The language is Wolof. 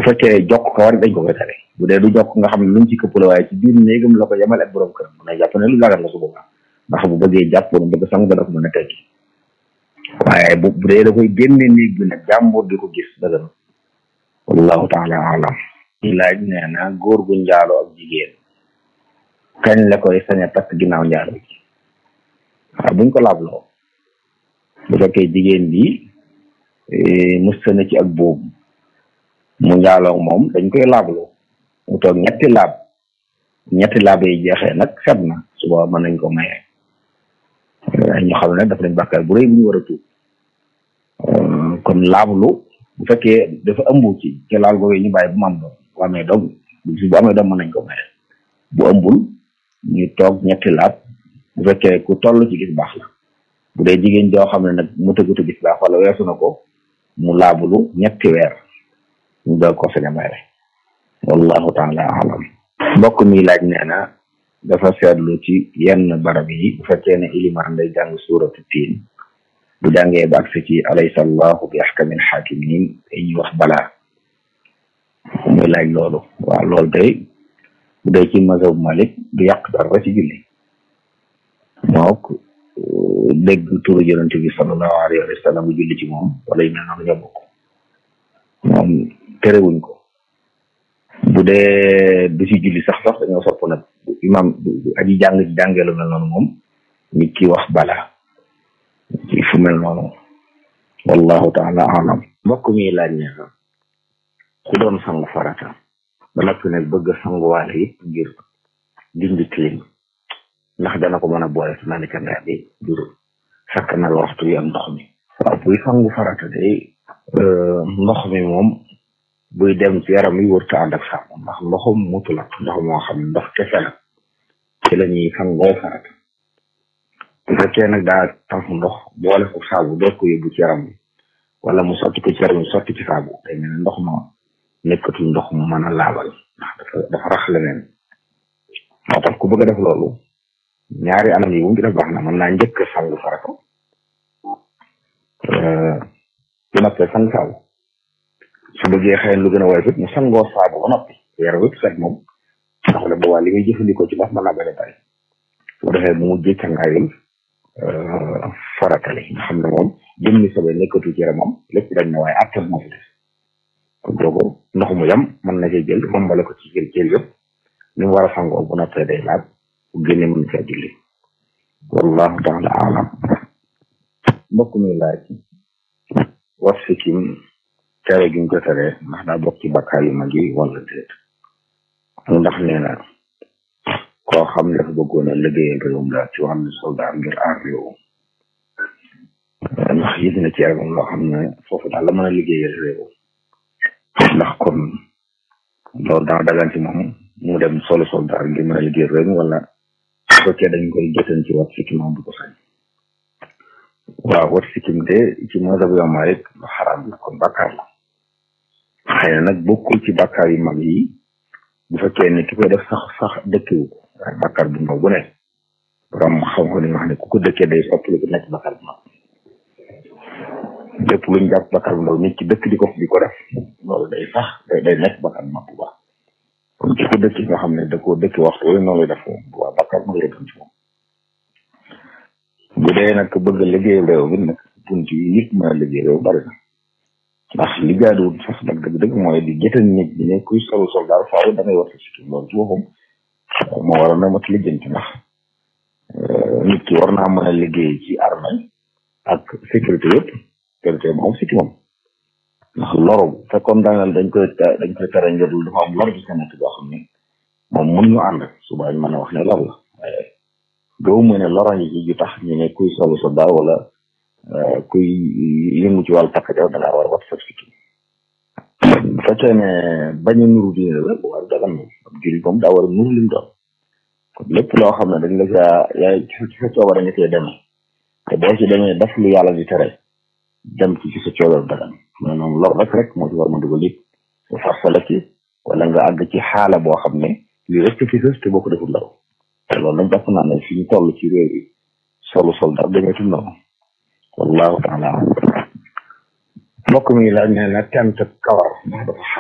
fekkee jokk kawar dañ ko koy tere bu dee du jokk nga xam ne luñ ci këpp la waaye ci biir néegam la ko yemal ak borom këram mën na jàpp ne lu dagan la su boobaa ndax bu bëggee jàpp wala bëgg sangu dana ko mën a teggi waaye bu bu dee da koy génne néeg bi nag jàmbur di ko gis dagan wallahu taala alam ñi laaj nee na góor gu njaaloo ak jigéen kañ la koy sañ a takk ginnaaw njaalo ji waaw buñ ko laabloo bu fekkee jigéen bi musta na ci ak boobu mu njaaloo moom dañ koy laabloo mu toog ñetti laab ñetti laab yi jeexee nag set na suba mën nañ ko maye ñu xam ne dafa nañ bàkkaar bu rëy bu ñu war a tuub kon laablu bu fekkee dafa ëmb ci ci laal googee ñu bàyyi bu mu am doom bu amee doom bu amee doom mën nañ ko maye bu ëmbul ñu toog ñetti laab bu fekkee ku toll ci gis baax la bu dee jigéen joo xam ne nag mu tëggutu gis baax wala weesu na ko mu laabulu ñetti weer ñu doog ko sañ a maye wallahu taala alam mbokk mi laaj nee na dafa seetlu ci yenn barab yi bu fekkee ne ilimaan day jàng suuratu tiin bu jàngee ba agsi ci alaysa allahu bi ahkamil xaakimiin ñuy wax balaa muy laaj loolu waaw loolu day bu dee ci mazhab malik du yàq dara ci julli mook dégg turu yonente bi sallallahu alayhi wa sallam bu julli ci moom wala yu mel noonu ñoo bokk moom terewuñ ko bu dee du ci julli sax sax dañoo sopp nag imam aji jàng ci jàngee lu mel noonu moom nit ki wax bala ci fu mel noonu wallahu taala alam mbokk mi laaj ne ku doon sangu farata ba noppi nag bëgg a sanguwaale it ngir dindi tilim ndax dana ko mën a boole su naan cangaa bi ngir sakkanal waxtu yi ak ndox mi waaw buy sangu farata day ndox mi moom buy dem ci yaram yi wërta ànd ak saabu ndax ndoxum mutu la ndox moo xam ne ndox kese la ci la ñuy sangoo farata bu fekkee nag daa tax ndox boole ko saabu door ko yóbbu ci yaram bi wala mu sotti ko ci yaram bi sotti ci saabu day mel ne ndox ma nekkatul ndox mu mën a laabal ndax dafa dafa rax leneen moo tax ku bëgg a def loolu ñaari anam yi mu ngi def baax na mën naa njëkk sangu farata bu noppee sang saabu su bëggee xëy lu gën a woyof it mu sangoo saabu ba noppi yaram yëpp set moom ndax la boobaa li muy jëfandikoo ci ndox mën naa bëri bari su ko defee mu mujjee cangaayul faratali nga xam ne moom jëmmi sobe nekkatu ci yaramam lépp dañ na waaye attel moo fi des kon boobu ndox mu yam mën na cee jël moom bala ko ci jël jël yëpp ni mu war a sangoo bu noppee day laab bu génne mën caa julli wallahu taala alam mbokk mi laaj wax sikkim tere gi ñu ko tere ndax daa bokk ci bakkaar yu mag yi wala déet ndax nee na koo xam ne dafa bëggoon a liggéeyal réewum daal ci wàllu soldat ngir aar réew ndax gis na ci yaramam loo xam ne foofu daal la mën a liggéeyal réew ndax kon loolu dana dagan ci moom mu dem solo soldat ngir mën a liggéeyal réew mi wala su fekkee dañ koy jotan ci wat sikkim moom du ko sañ waaw wat sikkim de ci mazhab Imam Malik lu xaraam la kon bàkkaar la xëy na nag bokkul ci bàkkaar yu mag yi bu fekkee ne ki koy def sax sax dëkkiwu ko waaye bàkkaar bu ndaw bu ne borom xam ko ni wax ne ku ko dëkkee day soppali ko nekk bàkkaar bu mag lépp luñ jàpp bàkkaar bu ndaw nit ci dëkk di ko di ko def loolu day sax day day nekk bàkkaar bu mag bu baax kon ki ko dëkki nga xam ne da koo dëkki waxtu wala noonu lay def moom bu baax bàkkaar bu mag la doon ci moom bu dee nag bëgg a liggéey réew mi nag bunt yi nit mën a liggéey réew bari na ndax li jaaduwul sax nag dëgg-dëgg mooy di jëtal nit ñi ne kuy solu soldaar faaw da ngay war sa sikkim loolu ci boppam moo waroon na mat lijjanti ndax nit ki war naa mën a liggéey ci armée ak sécurité yëpp sécurité moom sikki moom ndax loru fekkoon daaneel dañ koy dañ koy tere ngir dafa am lor bi sa nekk boo xam ne moom mun ñu ànd suba ñu mën a wax ne lor la waaye doo mu ne lora yi ju tax ñu ne kuy solu soldaar wala kuy yëngu ci wàllu takk jaw da ngaa war a wat sa sikkim bu fekkee ne bañ a nuru diine la bu war dagan moom ab jullit moom daa war a nuru lim doon kon lépp loo xam ne dañ la caa yaay ci sa coobare nga cee demee te boo ci demee def lu yàlla di tere dem ci ci sa coobare dagan mais noonu lor rek rek moo ci war ma dugal it sa farsala ci wala nga àgg ci xaala boo xam ne lii rek fi sës te boo ko deful law te loolu nag jàpp naa ne fi ñu toll ci réew yi solu soldat demeetul noonu wallahu taala mbokk mi laaj ne na tent kawar ndax dafa